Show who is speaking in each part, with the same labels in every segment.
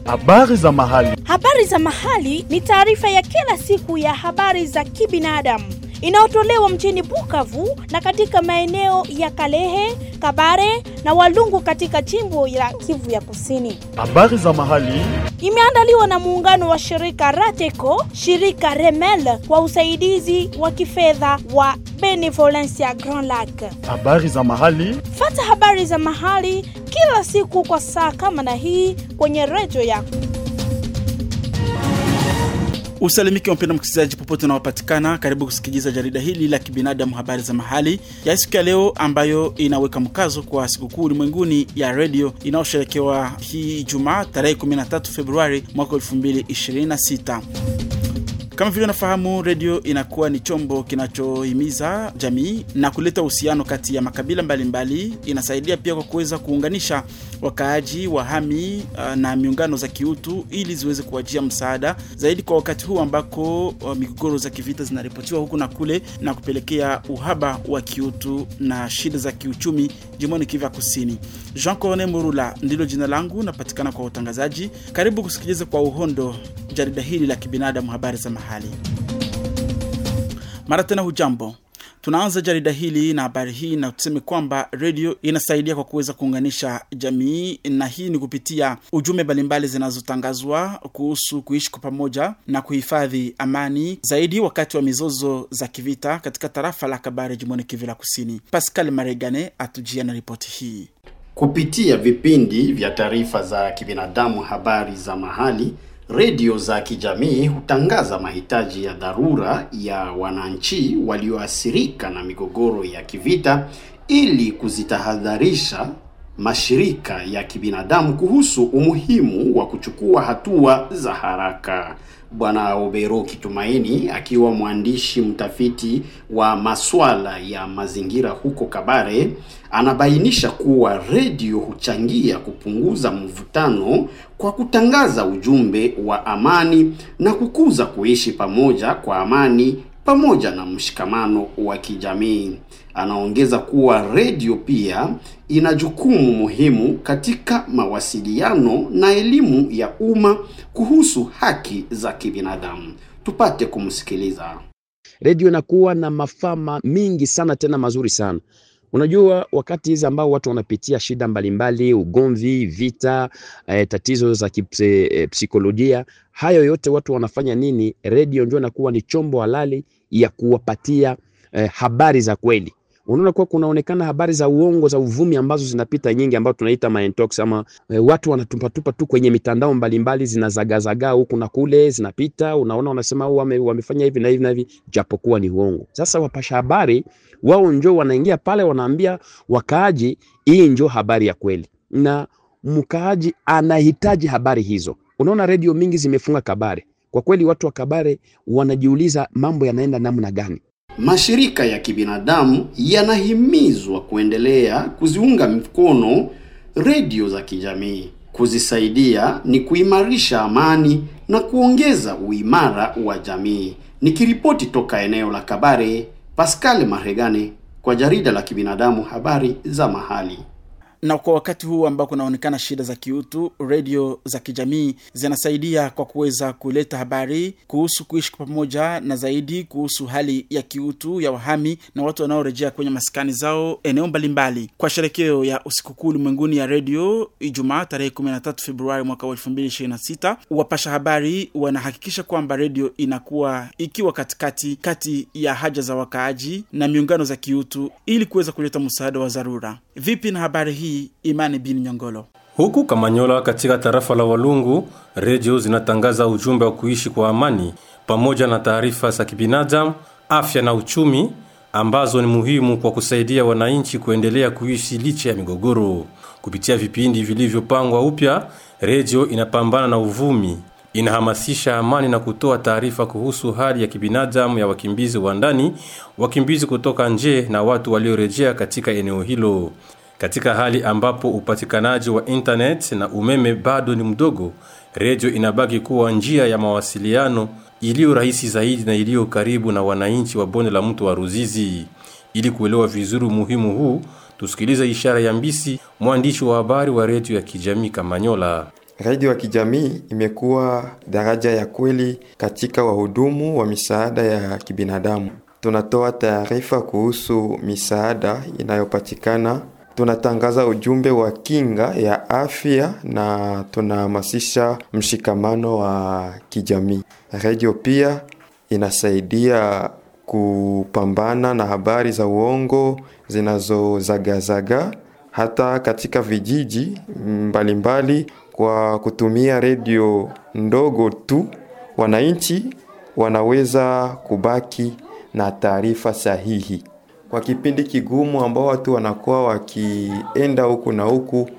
Speaker 1: Habari za mahali.
Speaker 2: Habari za mahali ni taarifa ya kila siku ya habari za kibinadamu inayotolewa mjini Bukavu na katika maeneo ya Kalehe, Kabare na Walungu katika jimbo la Kivu ya Kusini.
Speaker 1: Habari za mahali.
Speaker 2: Imeandaliwa na muungano wa shirika Rateco, shirika Remel kwa usaidizi wa kifedha wa Benevolencia Grand Lac.
Speaker 1: Habari za mahali.
Speaker 2: Fata habari za mahali kila siku kwa saa kama na hii kwenye redio yako.
Speaker 3: Usalimike mpenda msikilizaji, popote unaopatikana, karibu kusikiliza jarida hili la kibinadamu, habari za mahali ya siku ya leo, ambayo inaweka mkazo kwa sikukuu ulimwenguni ya redio inayosherekewa hii Ijumaa tarehe 13 Februari mwaka 2026. Kama vile unafahamu, redio inakuwa ni chombo kinachohimiza jamii na kuleta uhusiano kati ya makabila mbalimbali mbali. Inasaidia pia kwa kuweza kuunganisha wakaaji, wahami uh, na miungano za kiutu ili ziweze kuwajia msaada zaidi kwa wakati huu ambako uh, migogoro za kivita zinaripotiwa huku na kule na kupelekea uhaba wa kiutu na shida za kiuchumi jimboni Kivu Kusini. Jean Corne Murula ndilo jina langu, napatikana kwa utangazaji. Karibu kusikiliza kwa uhondo jarida hili la kibinadamu, habari za mahali. Mara tena, hujambo. Tunaanza jarida hili na habari hii na tuseme kwamba redio inasaidia kwa kuweza kuunganisha jamii, na hii ni kupitia ujumbe mbalimbali zinazotangazwa kuhusu kuishi kwa pamoja na kuhifadhi amani, zaidi wakati wa mizozo za kivita katika tarafa la Kabare, jimboni Kivu la Kusini. Pascal Maregane atujia na ripoti hii.
Speaker 4: Kupitia vipindi vya taarifa za kibinadamu, habari za mahali redio za kijamii hutangaza mahitaji ya dharura ya wananchi walioathirika na migogoro ya kivita ili kuzitahadharisha mashirika ya kibinadamu kuhusu umuhimu wa kuchukua hatua za haraka. Bwana Obero Kitumaini akiwa mwandishi mtafiti wa masuala ya mazingira huko Kabare anabainisha kuwa redio huchangia kupunguza mvutano kwa kutangaza ujumbe wa amani na kukuza kuishi pamoja kwa amani pamoja na mshikamano wa kijamii. Anaongeza kuwa redio pia ina jukumu muhimu katika mawasiliano na elimu ya umma kuhusu haki za kibinadamu. Tupate kumsikiliza.
Speaker 5: Redio inakuwa na mafaa mingi sana tena mazuri sana. Unajua, wakati hizi ambao watu wanapitia shida mbalimbali, ugomvi, vita, eh, tatizo za kipsikolojia, hayo yote watu wanafanya nini? Redio ndio inakuwa ni chombo halali ya kuwapatia eh, habari za kweli. Unaona kuwa kunaonekana habari za uongo za uvumi ambazo zinapita nyingi, ambazo tunaita maintox ama e, watu wanatupatupa tu kwenye mitandao mbalimbali, zinazagazagaa huku na kule, zinapita. Unaona, wanasema wame, wamefanya hivi na hivi na hivi, japokuwa ni uongo. Sasa wapasha habari wao njo wanaingia pale, wanaambia wakaaji, hii njo habari ya kweli, na mkaaji anahitaji habari hizo. Unaona, redio mingi zimefunga Kabare. Kwa kweli, watu wa Kabare wanajiuliza mambo yanaenda namna gani?
Speaker 4: Mashirika ya kibinadamu yanahimizwa kuendelea kuziunga mkono redio za kijamii. Kuzisaidia ni kuimarisha amani na kuongeza uimara wa jamii. Nikiripoti toka eneo la Kabare, Pascal Maregane kwa jarida la kibinadamu, habari za mahali
Speaker 3: na kwa wakati huu ambao kunaonekana shida za kiutu, redio za kijamii zinasaidia kwa kuweza kuleta habari kuhusu kuishi kwa pamoja na zaidi kuhusu hali ya kiutu ya wahami na watu wanaorejea kwenye maskani zao eneo mbalimbali. Kwa sherekeo ya usikukuu ulimwenguni ya redio Ijumaa tarehe 13 Februari mwaka 2026, wapasha habari wanahakikisha kwamba redio inakuwa ikiwa katikati kati ya haja za wakaaji na miungano za kiutu ili kuweza kuleta msaada wa dharura. Vipi na habari hii? Imani bin Nyongolo.
Speaker 6: Huku Kamanyola katika tarafa la Walungu, redio zinatangaza ujumbe wa kuishi kwa amani pamoja na taarifa za kibinadamu, afya na uchumi ambazo ni muhimu kwa kusaidia wananchi kuendelea kuishi licha ya migogoro. Kupitia vipindi vilivyopangwa upya, redio inapambana na uvumi, inahamasisha amani na kutoa taarifa kuhusu hali ya kibinadamu ya wakimbizi wa ndani, wakimbizi kutoka nje na watu waliorejea katika eneo hilo. Katika hali ambapo upatikanaji wa internet na umeme bado ni mdogo, redio inabaki kuwa njia ya mawasiliano iliyo rahisi zaidi na iliyo karibu na wananchi wa bonde la mto wa Ruzizi. Ili kuelewa vizuri umuhimu huu, tusikilize ishara ya Mbisi, mwandishi wa habari wa redio ya kijamii Kamanyola.
Speaker 7: redio ya kijamii imekuwa daraja ya kweli katika wahudumu wa misaada ya kibinadamu. Tunatoa taarifa kuhusu misaada inayopatikana, tunatangaza ujumbe wa kinga ya afya na tunahamasisha mshikamano wa kijamii. Redio pia inasaidia kupambana na habari za uongo zinazozagazaga hata katika vijiji mbalimbali mbali. Kwa kutumia redio ndogo tu, wananchi wanaweza kubaki na taarifa sahihi kwa kipindi kigumu ambao watu wanakuwa wakienda huku na huku,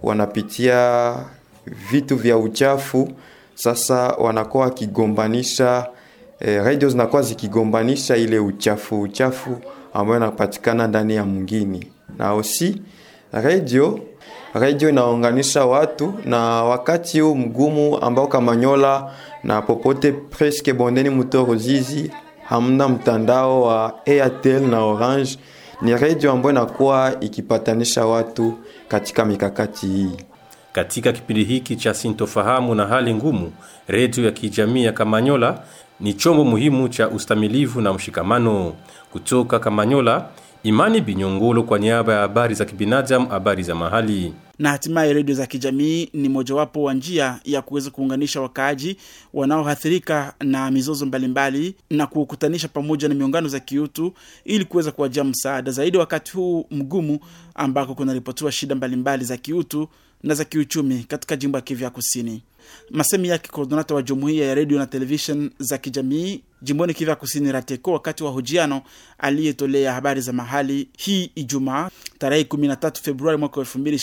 Speaker 7: wanapitia vitu vya uchafu. Sasa wanakuwa wakigombanisha eh, redio zinakuwa zikigombanisha ile uchafu uchafu ambayo inapatikana ndani ya mwingine, na osi redio redio inaunganisha watu, na wakati huu mgumu ambao Kamanyola na popote preske bondeni Muto Ruzizi hamna mtandao wa Airtel na Orange, ni redio ambayo inakuwa ikipatanisha watu katika mikakati hii.
Speaker 6: Katika kipindi hiki cha sintofahamu na hali ngumu, redio ya kijamii ya Kamanyola ni chombo muhimu cha ustamilivu na mshikamano. Kutoka Kamanyola, Imani Binyongolo kwa niaba ya habari za kibinadamu, habari za mahali.
Speaker 3: na hatimaye redio za kijamii ni mojawapo wa njia ya kuweza kuunganisha wakaaji wanaoathirika na mizozo mbalimbali na kuukutanisha pamoja na miungano za kiutu ili kuweza kuwajia msaada zaidi wakati huu mgumu ambako kunaripotiwa shida mbalimbali za kiutu na za kiuchumi katika jimbo ya Kivu ya Kusini. Masemi yake koordinata wa jumuiya ya redio na televishen za kijamii jimboni Kivu ya Kusini, Rateko, wakati wa hojiano aliyetolea habari za mahali hii Ijumaa tarehe 13 Februari mwaka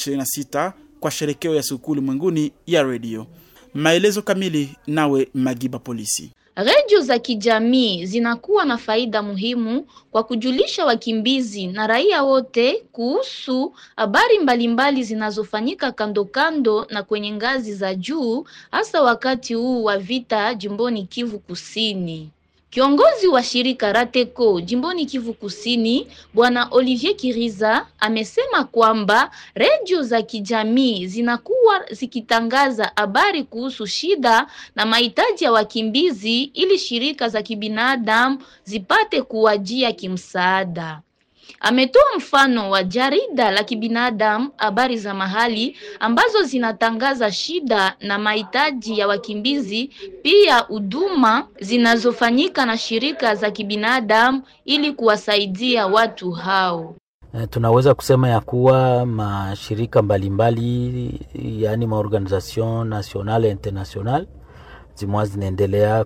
Speaker 3: 2026 kwa sherekeo ya sikukuu ulimwenguni ya redio. Maelezo kamili nawe Magiba Polisi.
Speaker 8: Redio za kijamii zinakuwa na faida muhimu kwa kujulisha wakimbizi na raia wote kuhusu habari mbalimbali zinazofanyika kando kando na kwenye ngazi za juu, hasa wakati huu wa vita jimboni Kivu Kusini. Kiongozi wa shirika Rateco jimboni Kivu Kusini, Bwana Olivier Kiriza amesema kwamba redio za kijamii zinakuwa zikitangaza habari kuhusu shida na mahitaji ya wakimbizi ili shirika za kibinadamu zipate kuwajia kimsaada. Ametoa mfano wa jarida la kibinadamu habari za mahali ambazo zinatangaza shida na mahitaji ya wakimbizi, pia huduma zinazofanyika na shirika za kibinadamu ili kuwasaidia watu hao.
Speaker 9: Tunaweza kusema ya kuwa mashirika mbalimbali yaani maorganisation national international zimwa zinaendelea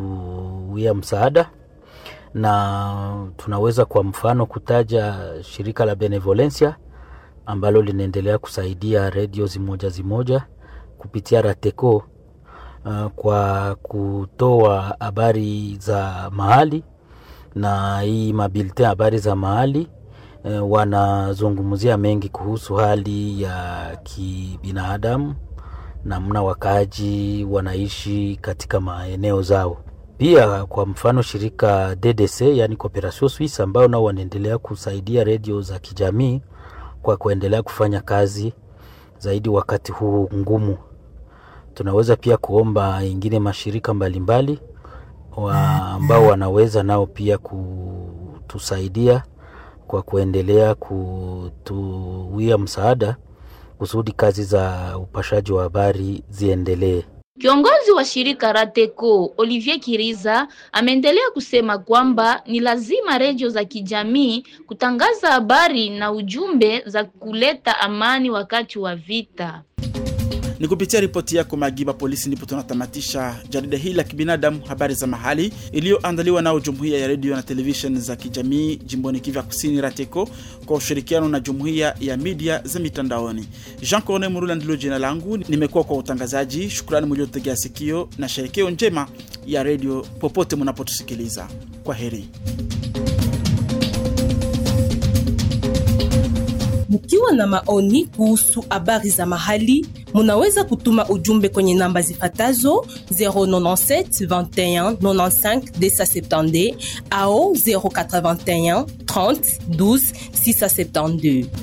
Speaker 9: kutuwia msaada na tunaweza kwa mfano kutaja shirika la Benevolencia ambalo linaendelea kusaidia redio zimoja zimoja kupitia Rateco uh, kwa kutoa habari za mahali na hii mabilite habari za mahali uh, wanazungumzia mengi kuhusu hali ya kibinadamu, namna wakaaji wanaishi katika maeneo zao pia kwa mfano shirika DDC yani Cooperation Suisse ambao nao wanaendelea kusaidia redio za kijamii kwa kuendelea kufanya kazi zaidi wakati huu ngumu. Tunaweza pia kuomba ingine mashirika mbalimbali wa ambao wanaweza nao pia kutusaidia kwa kuendelea kutuwia msaada kusudi kazi za upashaji wa habari ziendelee.
Speaker 8: Kiongozi wa shirika Rateco Olivier Kiriza ameendelea kusema kwamba ni lazima redio za kijamii kutangaza habari na ujumbe za kuleta amani wakati wa vita.
Speaker 3: Ni kupitia ripoti yako Magiba Polisi ndipo tunatamatisha jarida hili la kibinadamu, habari za mahali, iliyoandaliwa nao jumuiya ya redio na televishen za kijamii jimboni Kivu Kusini, Rateco, kwa ushirikiano na jumuiya ya media za mitandaoni. Jean Corne Murula ndilo jina langu, nimekuwa kwa utangazaji. Shukrani mliotegea sikio na sherekeo njema ya redio popote mnapotusikiliza. Kwa heri.
Speaker 10: Mkiwa na maoni kuhusu habari za mahali, munaweza kutuma ujumbe kwenye namba zifatazo 097 21 95 270 au 081 30 12 672.